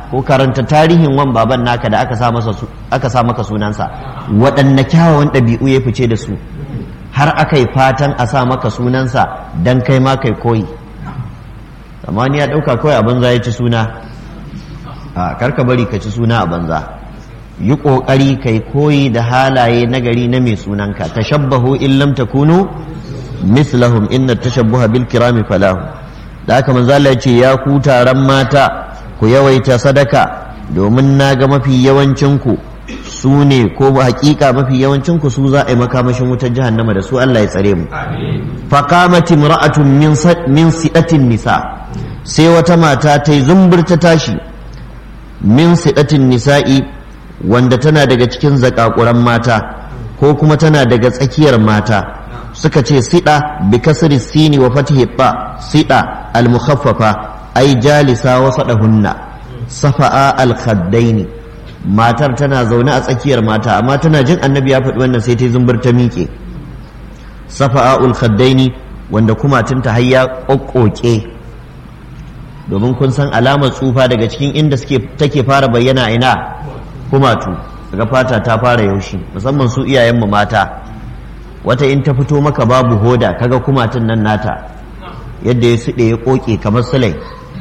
ko karanta tarihin wan baban naka da aka sa masa aka sa maka sunansa waɗanne kyawawan ɗabi'u ya fice da su har aka yi fatan a sa maka sunansa dan kai ma kai koyi amma ni ya ɗauka kawai a banza ya ci suna a karka bari ka ci suna a banza yi ƙoƙari kai koyi da halaye nagari na mai sunanka tashabbahu in lam takunu mislahum inna tashabbuha bil kirami falahu da haka manzo Allah ya ce ya ku taron mata ku yawaita sadaka domin na ga mafi yawancin ku su ne ko hakika mafi yawancin ku su za a yi makamashin wutar jahannama da su Allah ya tsare mu faqamat imra'atun min min sidatin nisa sai wata mata ta yi zumbur ta tashi min sidatin nisa'i wanda tana daga cikin zakakuran mata ko kuma tana daga tsakiyar mata suka ce sida bi kasri sini wa fatihi ta sida al mukhaffafa ai jalisa wa sadahunna safa'a al khaddaini matar tana zaune a tsakiyar mata amma tana jin annabi ya faɗi wannan sai ta zumbur ta miƙe safa'a al khaddaini wanda kumatunta har ya kokkoke domin kun san alamar tsufa daga cikin inda suke take fara bayyana ina kumatu daga fata ta fara yaushi musamman su iyayenmu mata wata in ta fito maka babu hoda kaga kumatun nan nata yadda ya suɗe ya ƙoƙe kamar sulai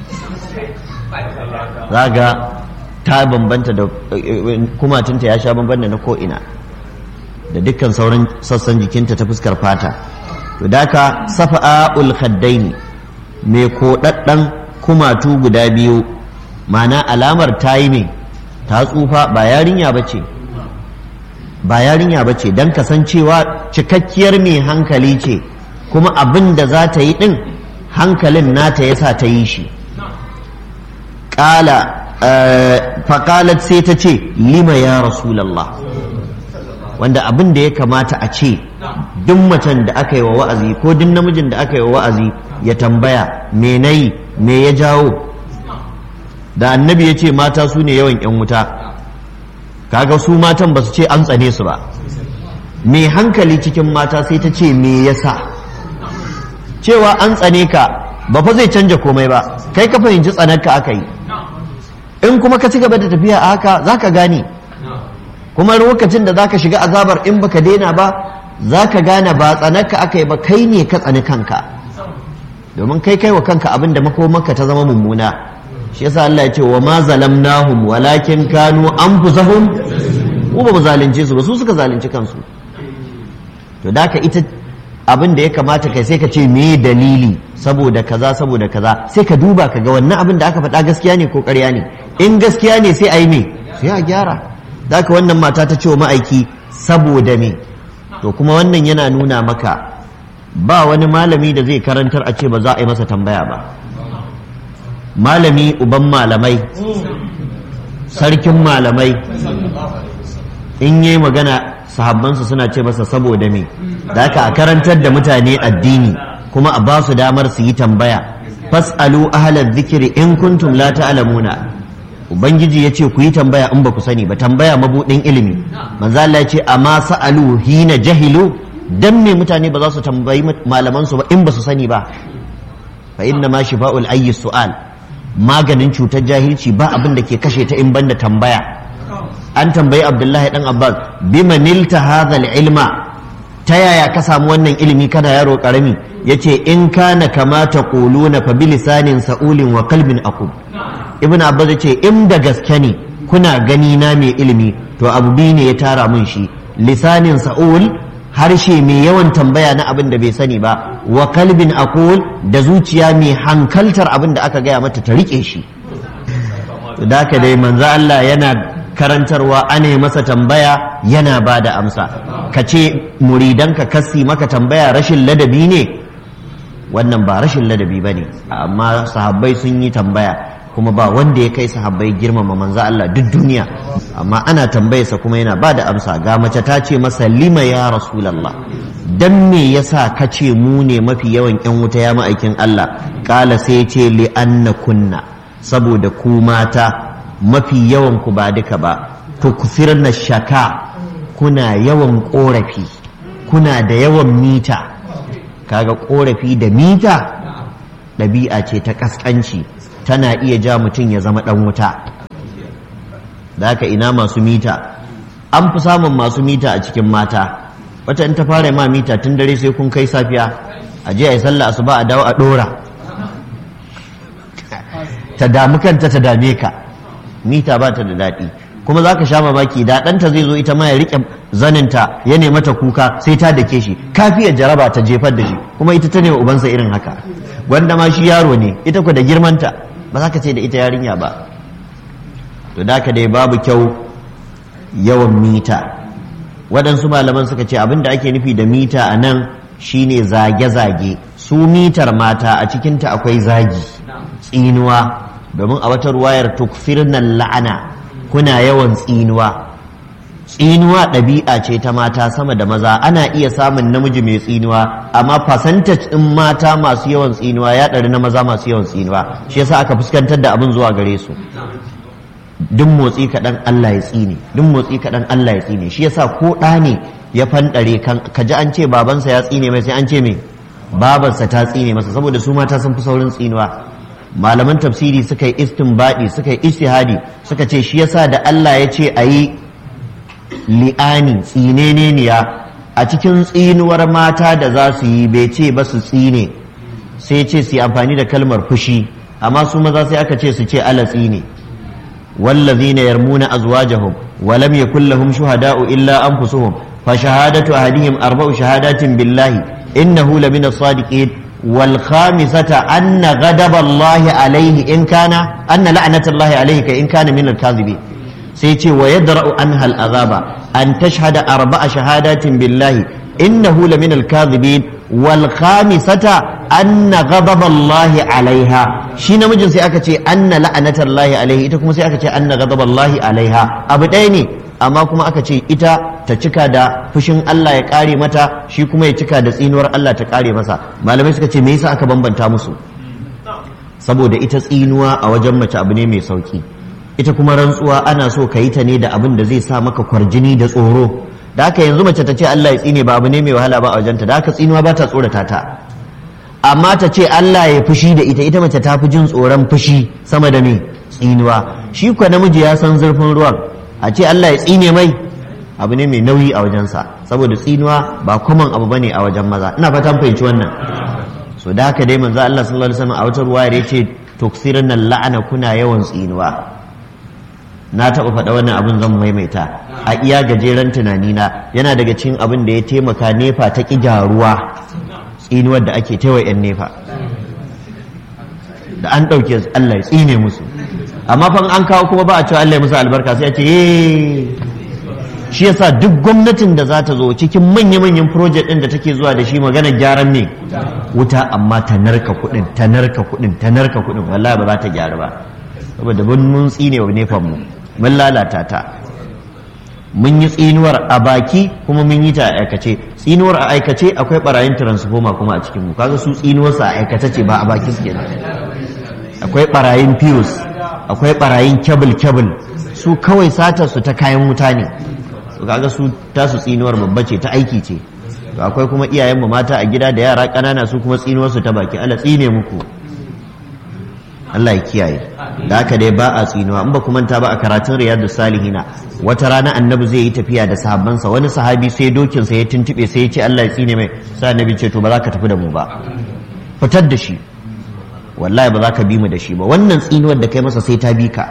zaga ta bambanta da kumatunta ya sha bambanta na ko'ina da dukkan sauran sassan jikinta ta fuskar fata to daka safa'ul khaddaini mai koɗaɗɗen kumatu guda biyu ma'ana alamar ta yi mai ta tsufa ba yarinya ba ce ba yarinya ba ce don kasancewa cikakkiyar mai hankali ce kuma abin da za ta yi ɗin hankalin nata ya sa ta yi shi ƙala faƙalat sai ta ce lima ya rasulallah wanda abin da ya kamata a ce duk macen da aka yi wa wa'azi ko duk namijin da aka yi wa wa'azi ya tambaya me nayi me ya jawo da annabi ya ce mata su ne yawan 'yan wuta kaga su matan ba su ce an tsane su ba mai hankali cikin mata sai ta ce me yasa cewa an tsane ka ba fa zai canja komai ba kai ka fahimci tsanarka aka yi in kuma ka ci gaba da tafiya a haka za ka gane kuma lokacin da za ka shiga azabar in baka daina ba za ka gane ba tsanarka aka yi ba kai ne ka tsani kanka domin kai kai wa kanka abin da makomanka ta zama mummuna shi yasa Allah ya ce wa ma zalamnahum walakin kanu anfusahum mu ba mu zalunce su ba su suka zalunci kansu to da ka ita abin da ya kamata kai sai ka ce me dalili saboda kaza saboda kaza sai ka duba ka ga wannan abin da aka faɗa gaskiya ne ko ƙarya ne in gaskiya ne sai a yi me sai a gyara da ka wannan mata ta ce wa ma'aiki saboda me to kuma wannan yana nuna maka ba wani malami da zai karantar a ce ba za a yi masa tambaya ba malami uban malamai sarkin malamai in yi magana sahabbansu suna ce masa saboda me da haka a karantar da mutane addini kuma a ba su damar su yi tambaya fas'alu ahlal zikiri in kuntum la ta'lamuna ubangiji ya ce ku yi tambaya in ba ku sani ba tambaya mabudin ilimi manzo Allah ya ce amma sa'alu hina jahilu dan me mutane ba za su tambayi malaman su ba in ba su sani ba fa inna ma shifa'ul ayyi su'al maganin cutar jahilci ba abin da ke kashe ta in banda tambaya an tambayi abdullahi dan abbas bima nilta hadha ilma ta yaya ka samu wannan ilimi kana yaro karami yace in kana kama taquluna fa bilisanin sa'ulin wa qalbin aqub ibnu abbas yace in da gaske ne kuna gani na mai ilimi to abu biyu ne ya tara mun shi lisanin sa'ul harshe mai yawan tambaya na abin da bai sani ba wa kalbin aqul da zuciya mai hankaltar abin da aka gaya mata ta rike shi da haka dai manzo Allah yana karantarwa ana masa tambaya yana ba da amsa ka ce muridanka kasi maka tambaya rashin ladabi ne wannan ba rashin ladabi ba ne amma sahabbai sun yi tambaya kuma ba wanda ya kai sahabbai girmama manzo Allah duk duniya amma ana tambayarsa kuma yana ba da amsa ga mace ta ce masa lima ya rasulallah dan me yasa ka ce mu ne mafi yawan yan wuta ya ma'aikin Allah kala sai ya ce li anna kunna saboda ku mata mafi yawan ku ba duka ba to kusirna shaka kuna yawan korafi kuna da yawan mita kaga korafi da mita ɗabi'a ce ta ƙasƙanci tana iya ja mutum ya zama ɗan wuta da haka ina masu mita an fi samun masu mita a cikin mata wata in ta fara ma mita tun dare sai kun kai safiya a je a yi sallah asuba a dawo a dora ta damu kanta ta dame ka mita ba ta da daɗi kuma za ka sha mamaki da ɗanta zai zo ita ma ya riƙe zaninta ya nema ta kuka sai ta dake shi kafiyar jaraba ta jefar da shi kuma ita ta nema ubansa irin haka gwanda ma shi yaro ne ita ku da girmanta ba za ka ce da ita yarinya ba to da ka dai babu kyau yawan mita waɗansu malaman suka ce abin da ake nufi da mita a nan shine zage-zage su mitar mata a cikinta akwai zagi tsinuwa domin a wata ruwayar tukfirnan la'ana kuna yawan tsinuwa tsinuwa ɗabi'a ce ta mata sama da maza ana iya samun namiji mai tsinuwa amma percentage ɗin mata masu yawan tsinuwa ya ɗari na maza masu yawan tsinuwa shi yasa aka fuskantar da abin zuwa gare su duk motsi kaɗan Allah ya tsine duk motsi kaɗan Allah ya tsine shi yasa ko ɗa ne ya fanɗare kan ka ji an ce babansa ya tsine mai sai an ce me babarsa ta tsine masa saboda su mata sun fi saurin tsinuwa malaman tafsiri suka yi istinbadi suka yi istihadi suka ce shi yasa da Allah ya ce a yi li'ani tsineneniya a cikin tsinuwar mata da za su yi bai ce ba su tsine sai ce su yi amfani da kalmar fushi amma su maza sai aka ce su ce ala tsine والذين يرمون أزواجهم ولم يكن لهم شهداء إلا أنفسهم فشهادة أحدهم أربع شهادات بالله إنه لمن الصادقين والخامسة أن غضب الله عليه إن كان أن لعنة الله عليه إن كان من الكاذبين سيتي ويدرأ عنها العذاب أن تشهد أربع شهادات بالله إنه لمن الكاذبين والخامسة أن غضب الله عليها shi namijin sai aka ce anna la'anatar lahi alaihi ita kuma sai aka ce anna ghadab lahi alaiha abu ɗaya ne amma kuma aka ce ita ta cika da fushin Allah ya kare mata shi kuma ya cika da tsinuwar Allah ta kare masa malamai suka ce me yasa aka bambanta musu saboda ita tsinuwa a wajen mace abu ne mai sauki ita kuma rantsuwa ana so ka yi ta ne da abin da zai sa maka kwarjini da tsoro da haka yanzu mace ta ce Allah ya tsine ba abu ne mai wahala ba a wajenta da haka tsinuwa ba ta tsorata ta amma ta ce Allah ya fushi da ita ita mace ta fi jin tsoron fushi sama da me tsinuwa shi kuwa namiji ya san zurfin ruwan a ce Allah ya tsine mai abu ne mai nauyi a wajensa saboda tsinuwa ba kwaman abu bane a wajen maza ina fatan fahimci wannan so da haka dai manzo Allah sallallahu alaihi wasallam a wata ruwaya ya ce tuksirna la'ana kuna yawan tsinuwa na taɓa faɗa wannan abin zan maimaita a iya gajeren tunanina yana daga cikin abin da ya taimaka nefa ta ƙi gyaruwa tsinuwar da ake taiwa 'yan nefa da an ɗauke Allah ya tsine musu amma fa an kawo kuma ba a cewa Allah ya musu albarka sai a ce shi yasa duk gwamnatin da za ta zo cikin manya-manyan project ɗin da take zuwa da shi magana gyaran ne wuta amma ta narka kuɗin ta narka kuɗin ta narka kuɗin wallahi ba za ta gyaru ba saboda mun tsine wa nefan mu mun lalata ta mun yi tsinuwar a baki kuma mun yi ta a aikace tsinuwar a aikace akwai barayin transformer kuma a cikin mu kaga su tsinuwarsa a aikace ce ba a baki suke da akwai barayin fuse akwai barayin kebul kebul su kawai satar su ta kayan wuta ne to kaga su tasu tsinuwar babba ce ta aiki ce to akwai kuma iyayenmu mata a gida da yara ƙanana su kuma tsinuwar su ta baki Allah tsine muku Allah ya kiyaye da haka dai ba a tsinuwa in ba ku manta ba a karatun riyadu salihina wata rana annabi zai yi tafiya da sahabbansa wani sahabi sai dokin sa ya tuntube sai ya ce Allah ya tsine mai sai annabi ce to ba za ka tafi da mu ba fitar da shi wallahi ba za ka bi mu da shi ba wannan tsinuwar da kai masa sai ta bi ka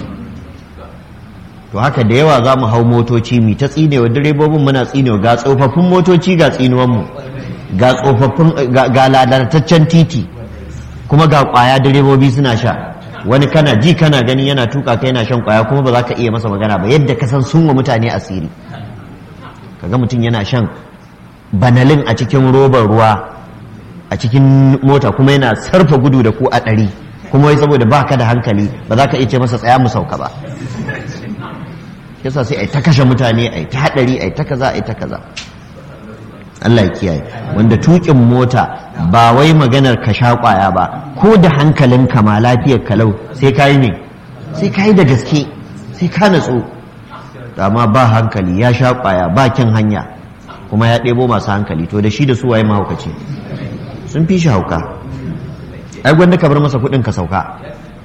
to haka da yawa za mu hau motoci mi ta tsinewa direbobin muna tsinewa ga tsofaffin motoci ga tsinuwan mu ga tsofaffin ga ladataccen titi kuma ga kwaya direbobi suna sha wani kana ji kana gani yana tuka kai yana shan kwaya kuma ba za ka iya masa magana ba yadda ka san sun wa mutane asiri kaga mutum yana shan banalin a cikin robar ruwa a cikin mota kuma yana sarfa gudu da ku a ɗari kuma wai saboda ba ka da hankali ba za ka iya ce masa tsaya mu sauka ba yasa sai a ta kashe mutane a ta haɗari a ta kaza a ta kaza Allah ya kiyaye wanda tukin mota ba wai maganar ka sha kwaya ba ko da hankalin ka ma lafiyar kalau sai kai ne sai kai da gaske sai ka natsu amma ba hankali ya sha kwaya ba kin hanya kuma ya ɗebo masu hankali to da shi da su waye mahaukaci sun fi shi hauka ai gwanda ka bar masa kuɗin ka sauka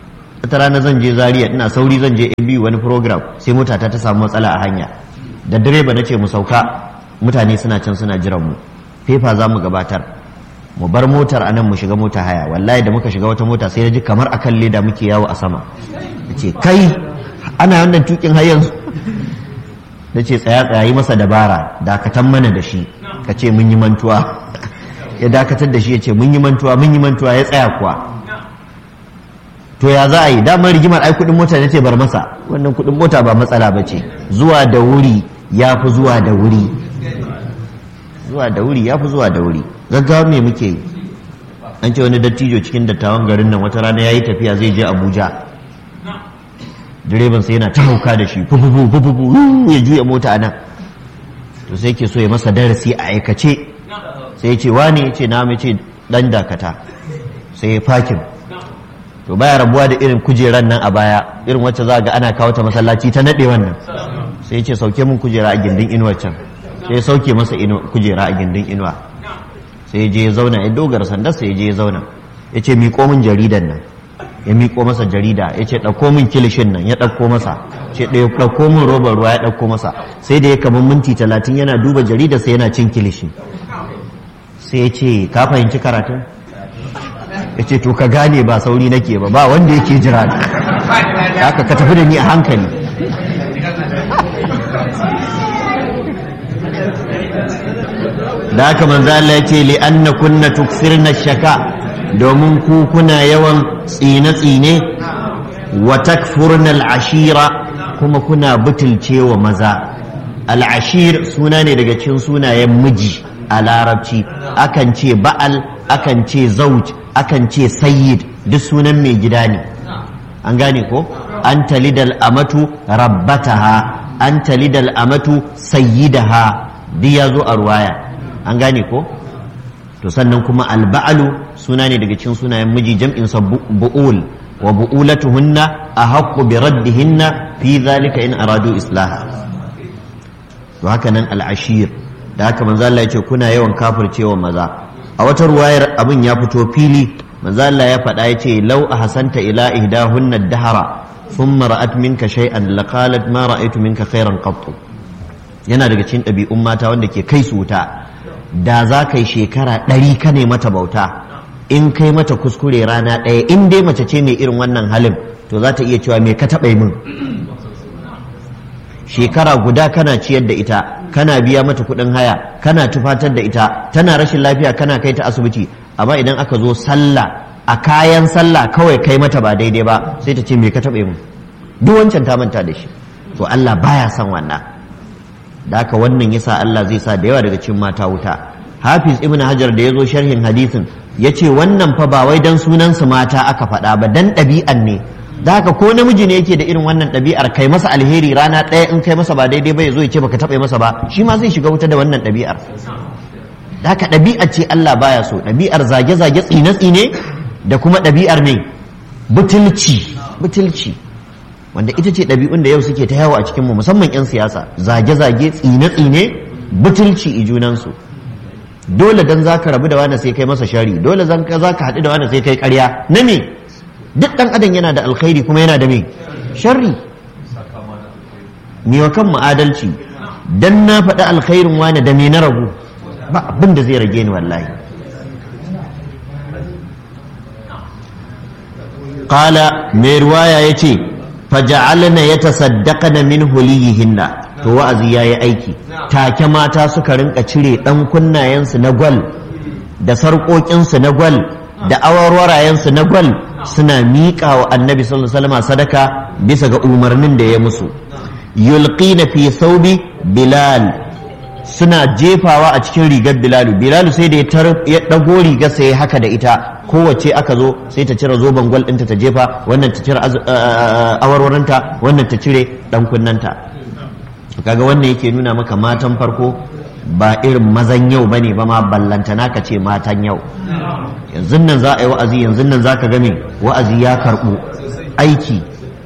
wata rana zan je zaria ina sauri zan je AB wani program sai mota ta ta samu matsala a hanya da direba na ce mu sauka mutane suna can suna jiran mu fefa za mu gabatar mu bar motar a nan mu shiga mota haya wallahi da muka shiga wata mota sai na ji kamar akan leda muke yawo a sama ce kai ana wannan tukin har yanzu da ce tsaya tsaya yi masa dabara dakatan mana da shi ka ce mun yi mantuwa ya dakatar da shi ya ce mun yi mantuwa mun yi mantuwa ya tsaya kuwa to ya za a yi damar rigimar ai kudin mota ne ce bar masa wannan kudin mota ba matsala ba ce zuwa da wuri ya fi zuwa da wuri zuwa da wuri ya fi zuwa da wuri gaggawa me muke yi an ce wani dattijo cikin dattawan garin nan wata rana ya yi tafiya zai je abuja direban sai yana ta hauka da shi fufufu fufufu ya juya mota a nan to sai ke so ya masa darasi a aikace sai ya ce wani ya ce na mai ce dan dakata sai ya fakin to baya rabuwa da irin kujeran nan a baya irin wacce za ga ana kawo ta masallaci ta naɗe wannan sai ya ce sauke mun kujera a gindin inuwar can sai ya sauke masa kujera a gindin inuwa sai ya je ya zauna ya dogara sandar sai ya je ya zauna ya ce miƙo min jaridan nan ya miƙo masa jarida ya ce ɗauko min kilishin nan ya ɗauko masa ce ɗaya ɗauko min robar ruwa ya ɗauko masa sai da ya kamar minti talatin yana duba jarida sai yana cin kilishi sai ya ce ka fahimci karatun ya ce to ka gane ba sauri nake ba ba wanda yake jira da haka ka tafi da ni a hankali da haka manzo Allah ya ce li anna kunna tuksirna shaka domin ku kuna yawan tsine-tsine wa takfurna al'ashira kuma kuna butulcewa maza al'ashir suna ne daga cikin sunayen miji a larabci akan ce ba'al akan ce zauj akan ce sayyid duk sunan mai gida ne an gane ko an talidal amatu rabbataha an talidal amatu sayyidaha duk ya zo a ruwaya an gane ko to sannan kuma alba'alu suna ne daga cikin sunayen miji jam'in sa bu'ul wa bu'ulatuhunna ahaqqu bi raddihinna fi zalika in aradu islaha to haka nan al'ashir da haka manzo Allah ya ce kuna yawan kafircewa maza a wata ruwayar abin ya fito fili manzo Allah ya faɗa ya ce law ahsanta ila ihdahunna ad-dahra thumma ra'at minka shay'an laqalat ma ra'aytu minka khairan qattu yana daga cikin ɗabi'un mata wanda ke kai su wuta da za ka yi shekara ɗari ka ne mata bauta in kai mata kuskure rana ɗaya in dai mace ce mai irin wannan halin to za ta iya cewa me ka taɓa min shekara guda kana ciyar da ita kana biya mata kuɗin haya kana tufatar da ita tana rashin lafiya kana kai ta asibiti amma idan aka zo sallah a kayan sallah kawai kai mata ba daidai ba sai ta ce me ka taɓa min duk wancan ta manta da shi to Allah baya son wannan da haka wannan yasa Allah zai sa da yawa daga cikin mata wuta Hafiz Ibn Hajar da ya zo sharhin hadisin ya ce wannan fa ba wai dan sunansu mata aka faɗa ba dan ɗabi'an ne da haka ko namiji ne yake da irin wannan ɗabi'ar kai masa alheri rana ɗaya in kai masa ba daidai ba ya zo ya ce baka taɓa masa ba shi ma zai shiga wuta da wannan ɗabi'ar da haka ɗabi'ar ce Allah baya so ɗabi'ar zage-zage tsine-tsine da kuma ɗabi'ar ne butulci butulci wanda ita ce ɗabi'un da yau suke ta yawo a cikinmu musamman 'yan siyasa zage-zage tsine-tsine butulci i junansu dole dan za ka rabu da wani sai kai masa shari dole za ka haɗu da wani sai kai ƙarya na me duk ɗan adam yana da alkhairi kuma yana da me sharri ni wa kan adalci dan na faɗi alkhairin wani da me na ragu ba abin da zai rage ni wallahi qala mai ruwaya yace faja'alna yatasaddaqna min huliyihinna to wa'azi yayi aiki take mata suka rinka cire dan kunnayensu na gwal da sarƙoƙinsu na gwal da awarwarayensu na gwal suna miƙa wa annabi sallallahu alaihi wasallam sadaka bisa ga umarnin da ya musu yulqina fi thawbi bilal suna jefawa a cikin rigar bilalu bilalu sai da ya ɗago rigar sai haka da ita kowace aka zo sai ta cire zoben gwal ɗinta ta jefa wannan ta cire awarwarinta wannan ta cire ɗan kunnanta kaga wannan yake nuna maka matan farko ba irin mazan yau bane ba ma ballantana ka ce matan yau yanzu nan za a yi wa'azi yanzu nan za ka game wa'azi ya karɓu aiki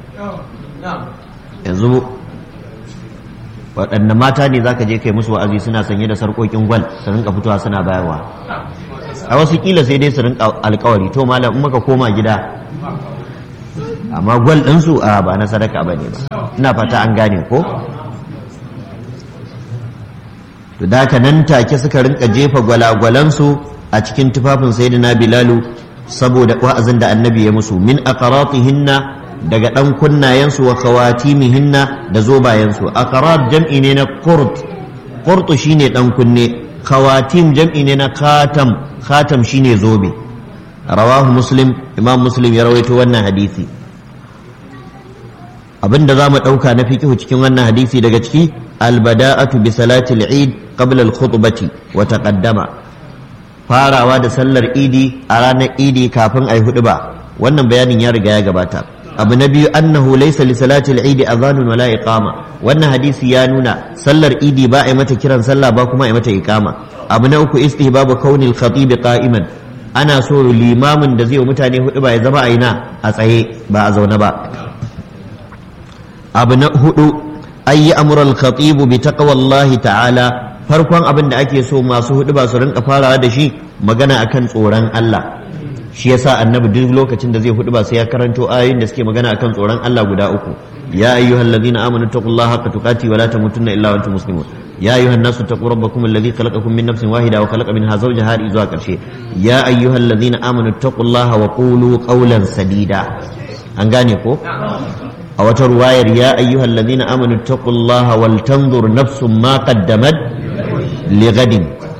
yanzu waɗanne mata ne za ka je kai musu wa'azi suna sanye da sarƙoƙin gwal su rinka fitowa suna bayarwa a wasu kila sai dai su rinka alkawari to malam in muka koma gida amma gwal ɗinsu a ba na sadaka ba ne ba ina fata an gane ko to da haka nan take suka rinka jefa gwalagwalansu a cikin tufafin sayyidina bilalu saboda wa'azin da annabi ya musu min aqratihinna daga dan kunnayensu wa khawatimihinna da zobayensu aqrat jam'i ne na qurt qurt shine dan kunne khawatim jam'i ne na khatam khatam shine zobe rawahu muslim imam muslim ya rawaito wannan hadisi abinda za mu ɗauka na fikihu cikin wannan hadisi daga ciki albada'atu bi salati al-eid qabla al-khutbati wa taqaddama farawa da sallar idi a ranar idi kafin ai hudu ba wannan bayanin ya riga ya gabata abu na biyu annahu laysa li salati al-eid adhanun wala iqama wannan hadisi ya nuna sallar idi ba a yi mata kiran sallah ba kuma a yi mata iqama abu na uku istihbabu kauni al-khatib qa'iman ana so limamin da zai wa mutane hudu ba ya zama a ina a tsaye ba a zaune ba abu na hudu ayi amural khatibu bi taqwallahi ta'ala farkon abin da ake so masu hudu ba su rinka farawa da shi magana akan tsoron Allah shi yasa annabi duk lokacin da zai hudu ba sai ya karanto ayoyin da suke magana akan tsoron Allah guda uku ya ayyuhallazina amanu taqullaha haqqa tuqati wa la tamutunna illa wa antum muslimun يا أيها الناس اتقوا ربكم الذي خلقكم من نفس واحدة وخلق منها زوجها إذا كرشي يا أيها الذين آمنوا اتقوا الله وقولوا قولا سديدا أنغانيكو أو رواية يا أيها الذين آمنوا اتقوا الله ولتنظر نفس ما قدمت لغد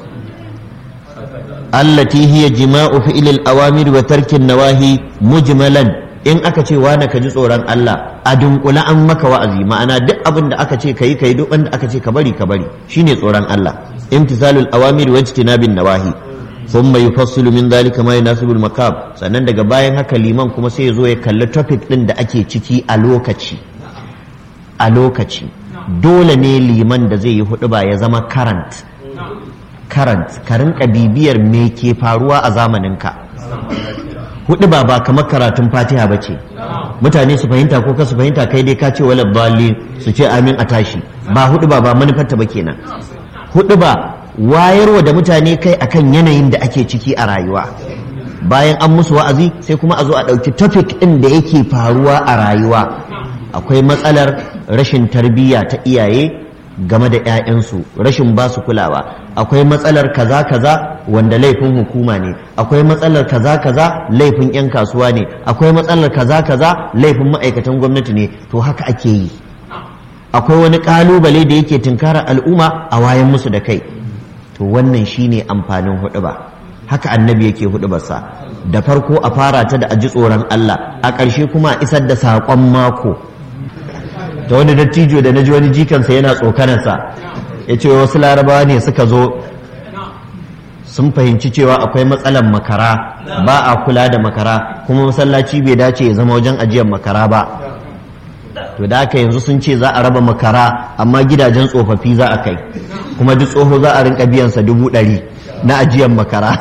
التي هي جماع فعل الأوامر وترك النواهي مجملا in aka ce wane ka ji tsoron Allah a dunkula an maka wa'azi ma'ana duk abin da aka ce kayi kayi duk wanda aka ce ka bari ka bari shine tsoron Allah imtisalul awamir wa ijtinabin nawahi thumma yufassilu min dhalika ma yunasibul maqam sannan daga bayan haka liman kuma sai ya zo ya kalli topic din da ake ciki a lokaci a lokaci dole ne liman da zai yi hudu ba ya zama current current ka rinka bibiyar me ke faruwa a zamaninka hudu ba ba kamar karatun fatiha ba ce mutane su fahimta ko ka su fahimta kai dai ka ce wala bali su ce amin a tashi ba hudu ba ba manufarta ba kenan hudu ba wayarwa da mutane kai akan yanayin da ake ciki a rayuwa bayan an musu wa'azi sai kuma a zo a ɗauki topic ɗin da yake faruwa a rayuwa akwai matsalar rashin tarbiyya ta iyaye game da 'ya'yansu rashin ba su kulawa akwai matsalar kaza kaza wanda laifin hukuma ne akwai matsalar kaza kaza laifin 'yan kasuwa ne akwai matsalar kaza kaza laifin ma'aikatan gwamnati ne to haka ake yi akwai wani kalubale da yake tunkara al'umma a wayan musu da kai to wannan shine amfanin huɗuba haka annabi yake huɗubarsa da farko a fara ta da aji tsoron Allah a ƙarshe kuma a isar da saƙon mako ta wani dattijo da na ji wani jikansa yana tsokanarsa ya ce wasu larabawa ne suka zo sun fahimci cewa akwai matsalar makara ba a kula da makara kuma masallaci bai dace ya zama wajen ajiyar makara ba to da aka yanzu sun ce za a raba makara amma gidajen tsofaffi za a kai kuma duk tsoho za a rinka biyansa dubu ɗari na ajiyar makara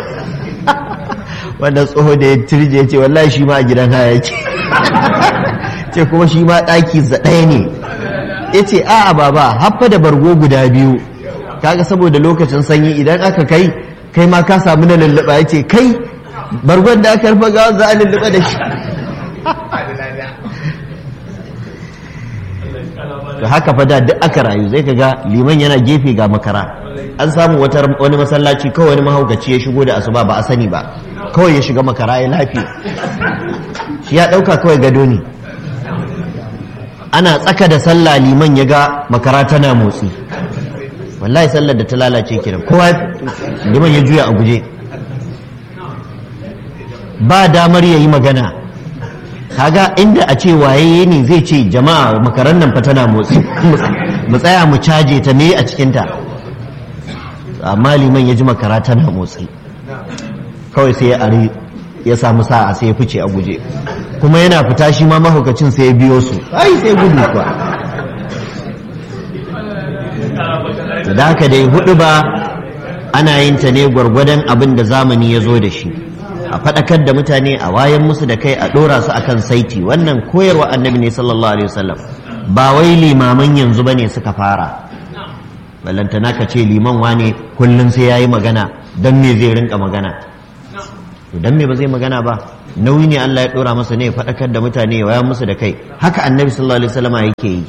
wanda tsoho da ya turje ya ce wallahi shi ma a gidan haya yake ce kuma shi ma ɗaki za ɗaya ne ya ce a'a baba haffa da bargo guda biyu kaga saboda lokacin sanyi idan aka kai kai ma ka samu na lulluɓa ya ce kai bargon da aka rufa gawa za a lulluɓa da shi to haka fa da duk aka rayu zai kaga liman yana gefe ga makara an samu wani masallaci kawai wani mahaukaci ya shigo da asuba ba a sani ba kawai ya shiga makara ya lafiya shi ya ɗauka kawai gado ne ana tsaka da sallah liman ya ga makara tana motsi wallahi sallar da ta lalace kiran kowa liman ya juya a guje ba damar ya yi magana kaga inda a ce waye ne zai ce jama'a makaran nan fa tana motsi mu tsaya mu caje ta me a cikinta amma liman ya ji makara tana motsi kawai sai ya ari ya samu sa'a sai ya fice a guje kuma yana fita shi ma mahaukacin sai ya biyo su ai sai gudu kuwa da haka dai hudu ba ana yin ta ne gwargwadon abin da zamani ya zo da shi a faɗakar da mutane a wayan musu da kai a ɗora su akan saiti wannan koyarwa annabi ne sallallahu alaihi wasallam ba wai limaman yanzu bane suka fara ballantana ka ce liman wane kullum sai yayi magana don me zai rinka magana to dan me ba zai magana ba nauyi ne Allah ya dora masa ne ya faɗakar da mutane ya waya musu da kai haka annabi sallallahu alaihi wasallam yake yi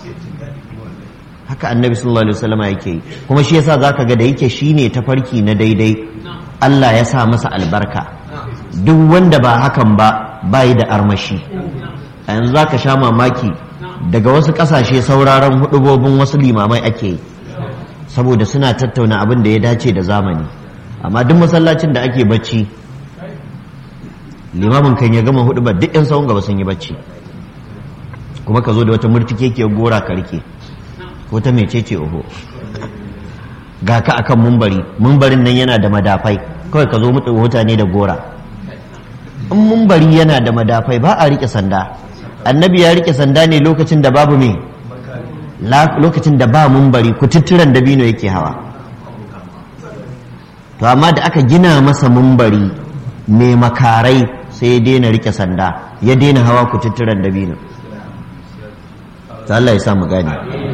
haka annabi sallallahu alaihi wasallam yake yi kuma shi yasa zaka ga da yake shine tafarki na daidai Allah ya sa masa albarka duk wanda ba hakan ba bayi da armashi a yanzu zaka sha mamaki daga wasu ƙasashe sauraron hudubobin wasu limamai ake yi saboda suna tattauna abin da ya dace da zamani amma duk masallacin da ake bacci limamin kan ya gama hudu ba duk yan sawun gaba sun yi bacci kuma ka zo da wata murtike ke gora ka rike ko ta mecece oho ga ka akan mumbari mumbarin nan yana da madafai kawai ka zo mutu mutane da gora in mumbari yana da madafai ba a rike sanda annabi ya rike sanda ne lokacin da babu me lokacin da ba mumbari kututturan dabino yake hawa to amma da aka gina masa mumbari mai makarai sai ya daina rike sanda ya daina hawa kututturan dabino ta Allah ya samu gani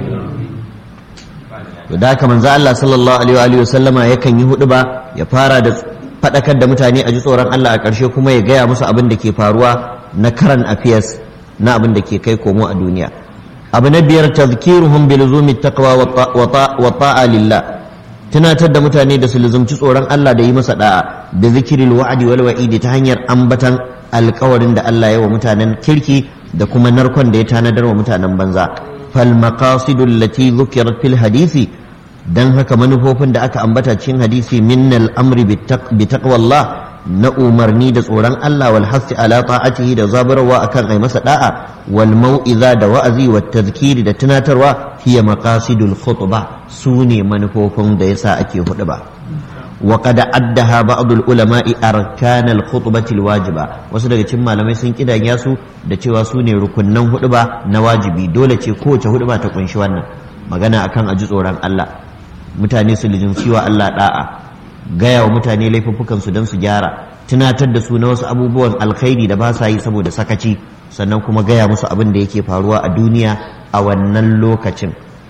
to da haka manzo Allah sallallahu alaihi wa sallama yakan yi hudu ba ya fara da fadakar da mutane a ji tsoron Allah a ƙarshe kuma ya gaya musu abin da ke faruwa na karan affairs na abin da ke kai komo a duniya abu na biyar tazkiruhum bi luzumi taqwa wa ta'a lillah tunatar da mutane da su luzumci tsoron Allah da yi masa da'a da zikiril wa'adi wal wa'idi ta hanyar ambatan alkawarin da Allah ya wa mutanen kirki da kuma narkon da ya tanadar wa mutanen banza fal maqasidul lati dhukirat fil hadisi dan haka manufofin da aka ambata cikin hadisi minnal amri bi taqwallah na umarni da tsoron Allah wal hasi ala ta'atihi da zabarwa akan ai masa da'a wal mau'iza da wa'azi wa tazkiri da tunatarwa hiya maqasidul khutbah sune manufofin da yasa ake huɗuba wa qad addaha ba'd al ulama'i arkan al khutbati al wajiba wasu daga cikin malamai sun kidanya su da cewa sune rukunnan huɗuba na wajibi dole ce kowace huɗuba ta kunshi wannan magana akan aji tsoron Allah mutane su lijinci wa Allah da'a gaya wa mutane laifuffukansu don su gyara tunatar da su na wasu abubuwan alkhairi da ba sa yi saboda sakaci sannan kuma gaya musu abin da yake faruwa a duniya a wannan lokacin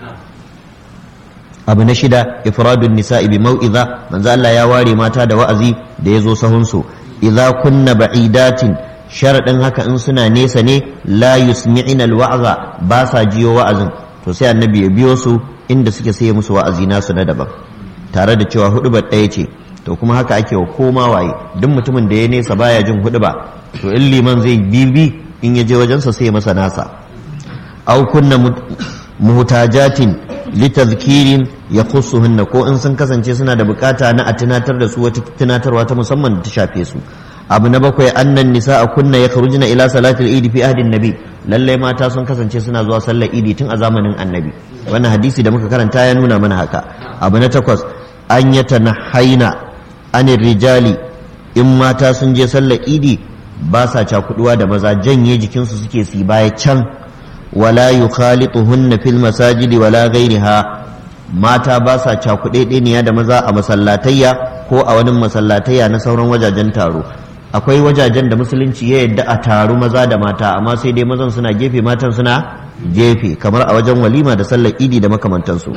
abu na shida ifradun nisa'i bi mau'iza manzo Allah ya ware mata da wa'azi da yazo sahun su idza kunna ba'idatin sharadin haka in suna nesa ne la yusmi'ina alwa'za ba sa jiyo wa'azin to sai annabi ya biyo su inda suke sai musu wa'azi nasu na daban tare da cewa hudubar ɗaya ce to kuma haka ake wa koma waye duk mutumin da ya nesa baya jin huduba to in liman zai bibi in ya je wajensa sai masa nasa au kunna muhtajatin litazkirin ya khussuhunna ko in sun kasance suna da bukata na a tunatar da su wata tunatarwa ta musamman da ta shafe su abu na bakwai annan nisa'a kunna ya kharujna ila salatil idi fi ahdin nabi lalle mata sun kasance suna zuwa sallar idi tun a zamanin annabi wannan hadisi da muka karanta ya nuna mana haka abu na takwas an yatanahaina anir rijali in mata sun je sallar idi ba sa cakuduwa da maza janye jikinsu suke su baya can wala yukhalituhunna fil masajidi wala ghairiha mata ba sa cakuɗeɗeniya da maza a masallatayya ko a wani masallatayya na sauran wajajen taro akwai wajajen da musulunci ya yadda a taru maza da mata amma sai dai mazan suna gefe matan suna gefe kamar a wajen walima da sallar idi da makamantansu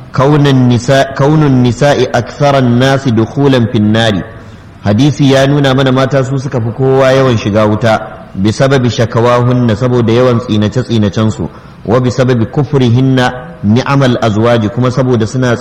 kaunun nisa'i aktharan nasi dukhulan finnari hadisi ya nuna mana mata su suka fi kowa yawan shiga wuta bi sababi shakawahunna saboda yawan tsinace tsinacen su wa bi sababi kufrihinna ni'amal azwaji kuma saboda suna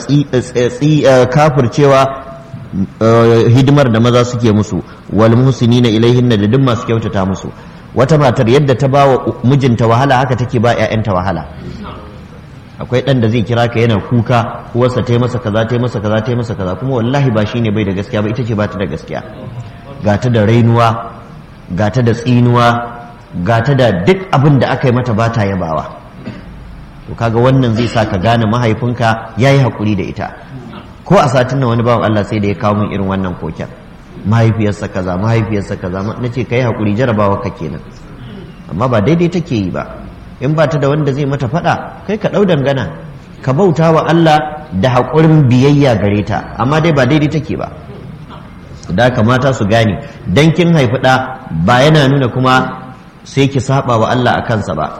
kafircewa hidimar da maza suke musu wal muhsinina ilaihinna da duk masu kyautata musu wata matar yadda ta bawa mijinta wahala haka take ba 'ya'yanta wahala akwai ɗan da zai kira ka yana kuka uwarsa ta yi masa kaza ta yi masa kaza ta yi masa kaza kuma wallahi ba shine bai da gaskiya ba ita ce ba ta da gaskiya ga ta da rainuwa ga ta da tsinuwa ga ta da duk abin da aka yi mata ba ta yabawa to kaga wannan zai sa ka gane mahaifinka ya yi haƙuri da ita ko a satin nan wani bawan Allah sai da ya kawo min irin wannan koken mahaifiyarsa kaza mahaifiyarsa kaza na ce ka yi haƙuri jarabawa ka kenan amma ba daidai take yi ba in ba ta da wanda zai mata faɗa kai ka ɗau dangana ka bauta wa Allah da haƙurin biyayya gare ta amma dai ba daidai take ba da kamata su gane dan kin haifi ɗa ba yana nuna kuma sai ki saba wa Allah a kansa ba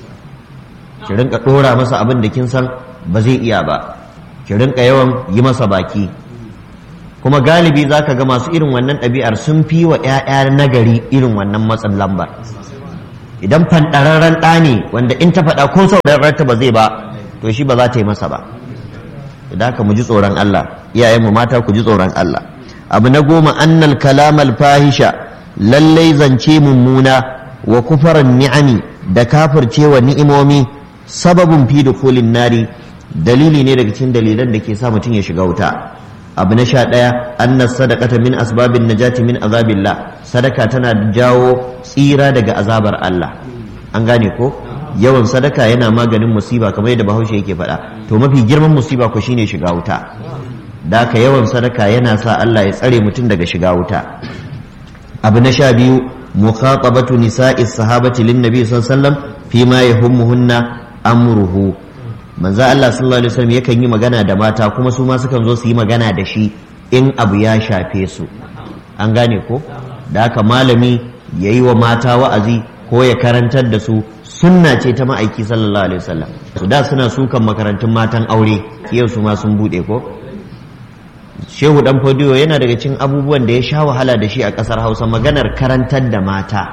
ki rinka ɗora masa abin da kin san ba zai iya ba ki rinka yawan yi masa baki kuma galibi za ka ga masu irin wannan ɗabi'ar sun fi wa 'ya'ya nagari irin wannan matsin lambar idan fanɗararren ɗa ne wanda in ta faɗa ko sauraron ta ba zai ba to shi ba za ta yi masa ba idan haka mu ji tsoron Allah iyayenmu mata ku ji tsoron Allah abu na goma annal kalamal fahisha lallai zance mummuna wa kufaran ni'ami da kafircewa ni'imomi sababin fi dukulin nari dalili ne daga cikin dalilan da ke sa mutum ya shiga wuta abu na sha ɗaya annas sadaqata min asbabin najati min azabillah sadaka tana jawo tsira daga azabar Allah an gane ko yawan sadaka yana maganin musiba kamar yadda bahaushe yake faɗa to mafi girman musiba ko shine shiga wuta da ka yawan sadaka yana sa Allah ya tsare mutum daga shiga wuta abu na sha biyu mukhatabatu nisa'i sahabati lin nabi sallallahu alaihi wasallam fima yahummuhunna amruhu manzo Allah sallallahu alaihi wasallam yakan yi magana da mata kuma su ma sukan zo su yi magana da shi in abu ya shafe su an gane ko da haka malami ya yi wa mata wa'azi ko ya karantar da su sunna ce ta ma'aiki sallallahu alaihi wasallam su da suna sukan makarantun matan aure yau su ma sun bude ko shehu dan fodiyo yana daga cikin abubuwan da ya sha wahala da shi a kasar hausa maganar karantar da mata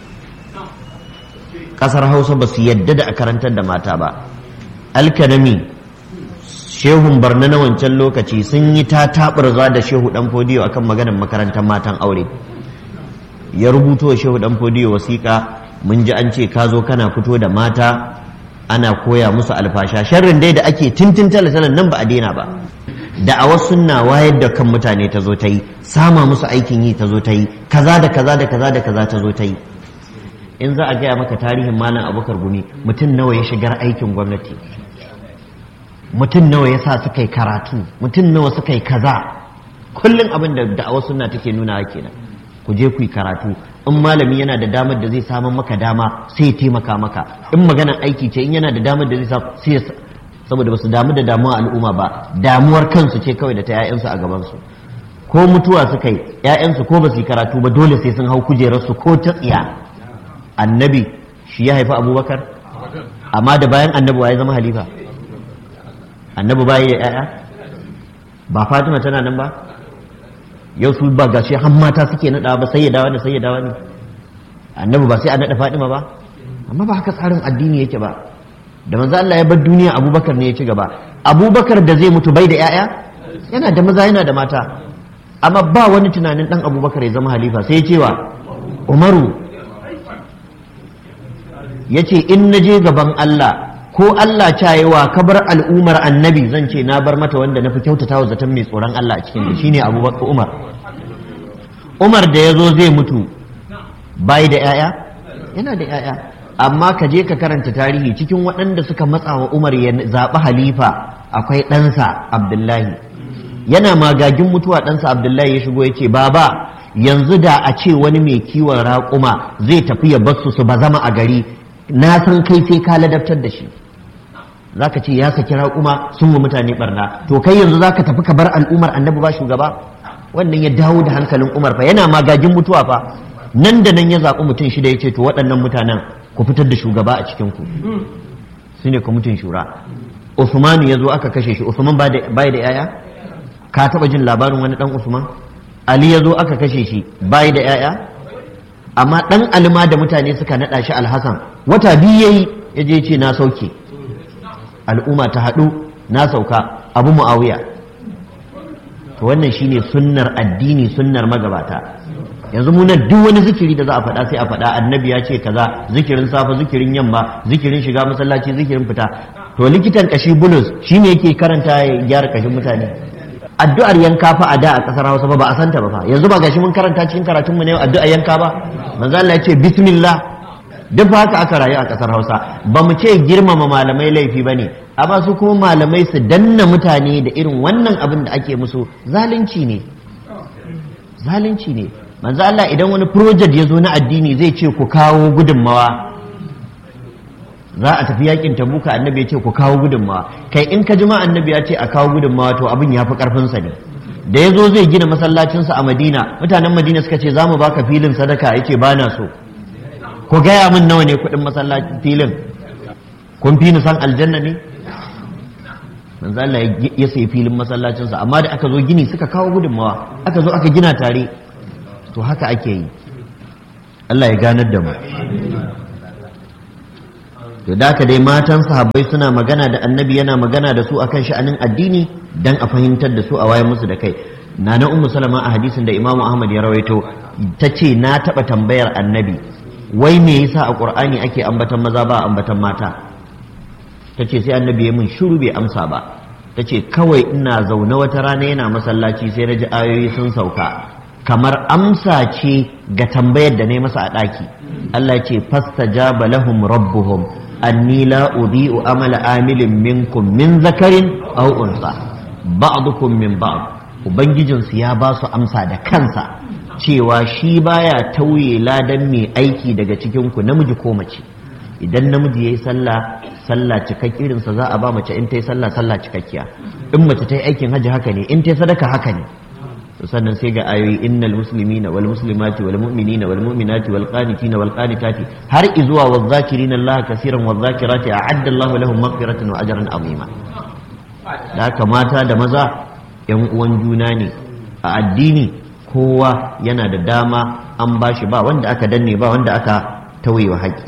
kasar hausa ba su yadda da a karantar da mata ba alkanami shehun barna na wancan lokaci sun yi ta taɓarza da shehu dan fodiyo akan maganar makarantar matan aure ya rubuto wa shehu dan fodiyo wasiƙa mun ji an ce ka zo kana fito da mata ana koya musu alfasha sharrin dai da ake tintin talatalan nan ba a daina ba da a wasu na wayar da kan mutane ta zo ta yi sama musu aikin yi ta zo ta yi kaza da kaza da kaza da kaza ta zo ta yi in za a gaya maka tarihin malam abubakar gumi mutum nawa ya shigar aikin gwamnati mutum nawa ya sa suka yi karatu mutum nawa suka yi kaza kullum abin da da'awar sunna take nuna kenan ku je ku yi karatu in malami yana da damar da zai samun maka dama sai ya taimaka maka in maganar aiki ce in yana da damar da zai samu sai saboda ba su damu da damuwa al'umma ba damuwar kansu ce kawai da ta 'ya'yansu a gabansu ko mutuwa suka yi 'ya'yansu ko ba su yi karatu ba dole sai sun hau kujerarsu ko ta tsiya annabi shi ya haifi abubakar amma da bayan annabi wa ya zama halifa annabi ba ya 'ya'ya ba fatima tana nan ba yau su ba gashi har mata suke naɗa ba sai ya dawa da sai ya dawa ne annabi ba sai a naɗa fatima ba amma ba haka tsarin addini yake ba da manzo Allah ya bar duniya abubakar ne ya ci gaba abubakar da zai mutu bai da 'ya'ya yana da maza yana da mata amma ba wani tunanin dan abubakar ya zama halifa sai ya cewa umaru ya ce in na je gaban Allah ko Allah cayewa ka bar al'umar annabi zan ce na bar mata wanda na fi kyautata wa zaton mai tsoron Allah a cikin da shine abubakar umar umar da ya zo zai mutu bai da 'ya'ya yana da 'ya'ya amma ka je ka karanta tarihi cikin waɗanda suka matsa wa umar ya zaɓi halifa akwai ɗansa abdullahi yana magagin mutuwa ɗansa abdullahi ya shigo ya ce baba yanzu da a ce wani mai kiwon raƙuma zai tafi ya basu su ba zama a gari na san kai sai ka ladabtar da shi za ka ce ya saki raƙuma sun wa mutane barna to kai yanzu za ka tafi ka bar al'ummar annabi ba shugaba wannan ya dawo da hankalin umar fa yana magagin mutuwa fa nan da nan ya zaɓi mutum shida ya ce to waɗannan mutanen ku fitar da shugaba a cikinku su ne kwamitin shura usmanu ya zo aka kashe shi usman bai da yaya ka taɓa jin labarin wani ɗan usman ali ya zo aka kashe shi bai da yaya amma ɗan alima da mutane suka naɗa shi alhassan wata biyu yayi ya je ce na sauke al'umma ta haɗu na sauka abu mu'awiya to wannan shine sunnar addini sunnar magabata yanzu mu nan duk wani zikiri da za a faɗa sai a faɗa annabi ya ce kaza zikirin safa zikirin yamma zikirin shiga masallaci zikirin fita to likitan kashi bulus shine yake karanta ya gyara kashin mutane addu'ar yanka fa a da a kasar Hausa ba ba a santa ba fa yanzu ba gashi mun karanta cikin karatun mu ne addu'ar yanka ba manzo Allah ya ce bismillah duk haka aka rayu a kasar Hausa ba mu ce girmama malamai laifi bane amma su kuma malamai su danna mutane da irin wannan abin da ake musu zalunci ne zalunci ne manzo Allah idan wani project ya zo na addini zai ce ku kawo gudunmawa za a tafi yakin tabuka annabi ya ce ku kawo gudunmawa kai in ka jima annabi ya ce a kawo gudunmawa to abin ya fi karfinsa ne da ya zo zai gina masallacinsa a madina mutanen madina suka ce za mu baka filin sadaka ya ce ba na so ku gaya min nawa ne kuɗin masallacin filin kun fi ni san aljanna ne manzo Allah ya sayi filin masallacinsa amma da aka zo gini suka kawo gudunmawa aka zo aka gina tare to haka ake yi Allah ya ganar da mu to da dai matan sahabbai suna magana da annabi yana magana da su akan sha'anin addini dan a fahimtar da su a wayan musu da kai nana ummu salama a hadisin da imamu ahmad ya rawaito ta ce na taɓa tambayar annabi wai me yasa a qur'ani ake ambatan maza ba ambatan mata ta ce sai annabi ya mun shiru bai amsa ba ta ce kawai ina zaune wata rana yana masallaci sai na ji ayoyi sun sauka kamar amsa ce ga tambayar da na masa a ɗaki Allah ce fastajaba lahum rabbuhum anni la udhi'u amala amilin minkum min zakarin aw unsa ba'dukum min ba'd ubangijinsu ya ba su amsa da kansa cewa shi baya tauye ladan mai aiki daga cikin ku namiji ko mace idan namiji yayi sallah sallah cikakkirinsa za a ba mace in ta yi sallah sallah cikakkiya in mace ta yi aikin hajji haka ne in ta yi sadaka haka ne sannan sai ga ayoyi innal muslimina wal muslimati wal mu'minina wal mu'minati wal qanitina wal qanitati har izuwa wal zakirina Allah kaseeran wal zakirati a'adda Allah lahum maghfiratan wa ajran azima da haka mata da maza yan uwan juna ne a addini kowa yana da dama an bashi ba wanda aka danne ba wanda aka tauyewa haƙƙi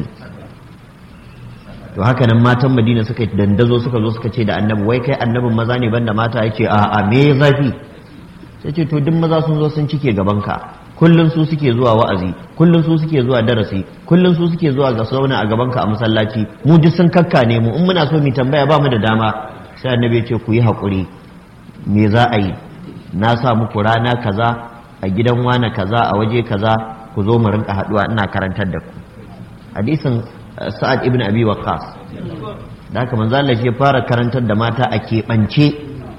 to haka nan matan madina suka dandazo suka zo suka ce da annabi wai kai annabin maza ne banda mata ya ce a a me zafi sai ce to duk maza sun zo sun cike gabanka kullum su suke zuwa wa'azi kullum su suke zuwa darasi kullum su suke zuwa ga sauna a gabanka a masallaci mu duk sun kakka ne mu in muna so mu tambaya ba mu da dama sai annabi ya ce ku yi haƙuri me za a yi na sa muku rana kaza a gidan wane kaza a waje kaza ku zo mu rinka haɗuwa ina karantar da ku hadisin sa'ad ibn abi waqas da haka manzo Allah shi fara karantar da mata a keɓance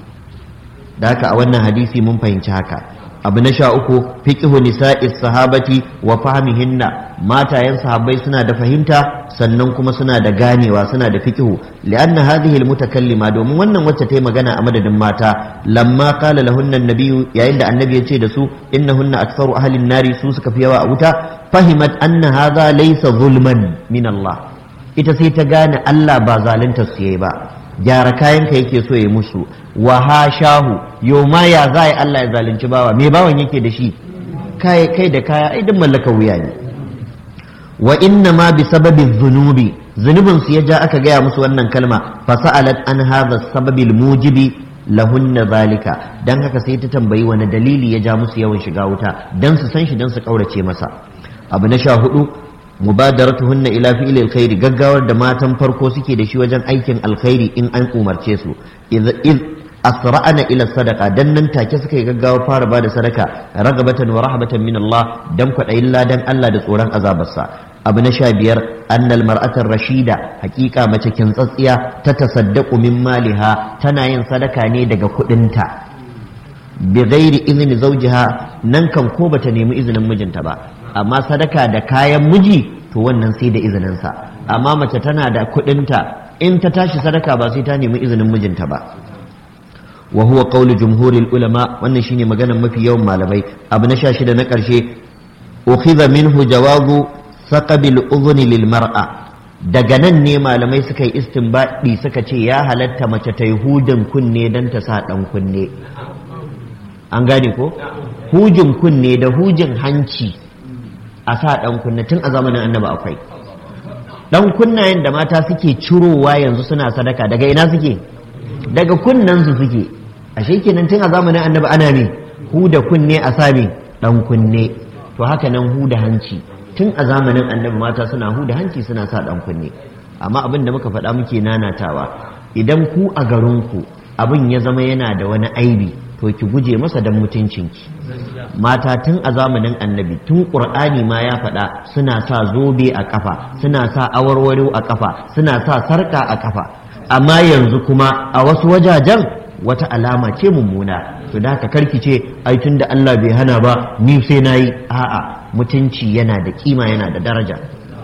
da haka a wannan hadisi mun fahimci haka abu na sha uku fiqhu nisa'is sahabati wa fahmihinna matayen sahabbai suna da fahimta sannan kuma suna da ganewa suna da fiqhu li'anna hadhihi almutakallima domin wannan wacce ta yi magana a madadin mata lamma qala lahunna an-nabiyyu yayin da annabi ya ce da su innahunna aktharu ahli an-nari su suka fi yawa a wuta fahimat anna hadha laysa zulman min Allah ita sai ta gane Allah ba zalunta su yayi ba gyara kayanka yake so ya musu wa hashahu yau ma ya za Allah ya zalunci bawa me bawan yake da shi kai kai da kaya ai duk mallaka wuya ne wa inna ma bi sababi zunubi zunubin su ya ja aka gaya musu wannan kalma fa sa'alat an hadha sababil mujibi lahunna zalika dan haka sai ta tambayi wani dalili ya ja musu yawan shiga wuta dan su san shi dan su kaurace masa abu na sha hudu mubadaratuhunna ila fi'li alkhairi gaggawar da matan farko suke da shi wajen aikin alkhairi in an umarce su iz asra'ana ila sadaqa dan nan take suka yi gaggawa fara bada sadaka ragabatan wa rahbatan min Allah dan kwadayin ladan Allah da tsoron azabarsa abu na sha biyar annal mar'atar rashida hakika mace kintsatsiya ta tasaddaqu min maliha tana yin sadaka ne daga kudinta bi ghairi izni zawjiha nan kan ko bata nemi izinin mijinta ba amma sadaka da kayan miji to wannan sai da izininsa amma mace tana da kudinta in ta tashi sadaka ba sai ta nemi izinin mijinta ba wa huwa qawlu jumhuril ulama wannan shine maganar mafi yawan malamai abu na sha shida na karshe ukhidha minhu jawabu saqabil udhni lil mar'a daga nan ne malamai suka yi istinbadi suka ce ya halatta mace ta yi hudin kunne dan ta sa dan kunne an gane ko hujin kunne da hujin hanci a sa ɗan kunna tun a zamanin annaba akwai ɗan kunnayen da mata suke cirowa yanzu suna sadaka daga ina suke daga kunnensu suke ashe kenan tun a zamanin annaba ana ne huda kunne a sami ɗan kunne to haka nan huda hanci tun a zamanin annabi mata suna huda hanci suna sa ɗan kunne amma abin da muka faɗa muke nanatawa idan ku a garinku abin ya zama yana da wani aibi to ki guje masa don mutuncinki mata tun a zamanin annabi tun ƙur'ani ma ya faɗa suna sa zobe a ƙafa suna sa awarwaro a ƙafa suna sa sarƙa a ƙafa amma yanzu kuma a wasu wajajen wata alama ce mummuna to da haka karki ce ai tun da Allah bai hana ba ni sai nayi a'a mutunci yana da kima yana da daraja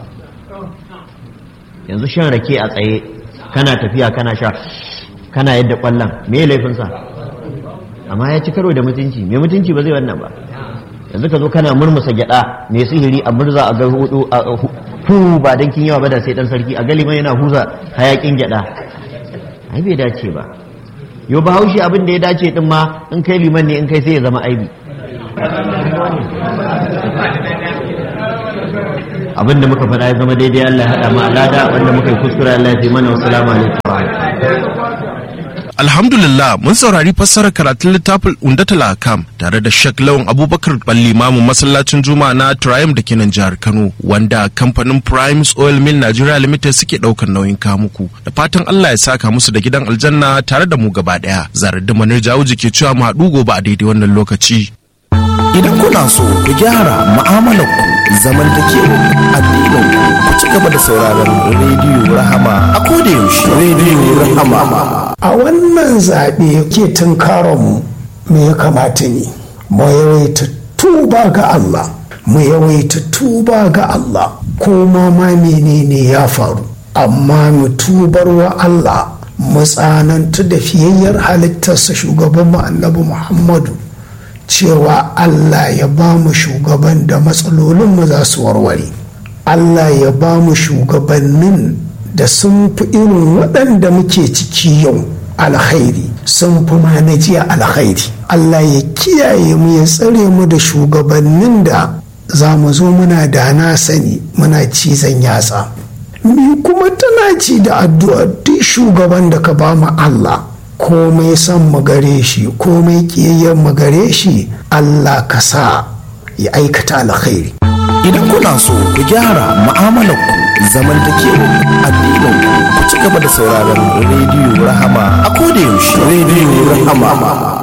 yanzu shan rake a tsaye kana tafiya kana sha kana yadda kwallon me laifinsa amma ya ci karo da mutunci mai mutunci ba zai wannan ba yanzu ka zo kana murmusa gyada mai sihiri a murza a ga hudu a hu ba dan kin yawa ba da sai dan sarki a galiman yana huza hayakin gyada ai bai dace ba yo bahaushe abin da ya dace din ma in kai liman ne in kai sai ya zama aibi abin da muka faɗa ya zama daidai Allah ya haɗa mu alada wanda muka yi kuskure Allah ya fi mana wassalamu alaikum Alhamdulillah mun saurari fassarar karatun littafin Undatul Akam tare da Sheikh Lawan Abubakar Ballimamu masallacin Juma'a na Triumph da ke nan jihar Kano wanda kamfanin Primes Oil Mill Nigeria Limited suke daukar nauyin kamuku da fatan Allah ya saka musu da gidan aljanna tare da mu gaba daya zarar da manar jawuji ke cewa mu haɗu gobe a daidai wannan lokaci. Idan kuna so ku gyara mu'amalar ku zamantakewa addinin ku ci gaba da sauraron rediyo Rahama a koda yaushe rediyo Rahama a wannan zaɓe ke tunkaronmu me ya kamata ne mu yawaita tuba ga Allah mu yawaita tuba ga Allah ko ma ma menene ya faru amma mu tubar wa Allah mu tsanantu da fiyayyar halittarsa shugaban mu annabi Muhammadu cewa Allah ya ba mu shugaban da matsalolinmu za su warware Allah ya ba mu shugabannin da sun fi irin waɗanda muke ciki yau alkhairi sun fi ma na jiya alkhairi Allah ya kiyaye mu ya tsare mu da shugabannin da za mu zo muna da na sani muna cizon yatsa ni kuma tana ci da addu'a duk shugaban da ka ba mu Allah komai son mu gare shi komai kiyayyen mu gare shi Allah ka sa ya aikata alkhairi Idan kuna so ku gyara mu'amalar ku zamantakewa addinin ku ci gaba da sauraron rediyo Rahama a koda yaushe rediyo Rahama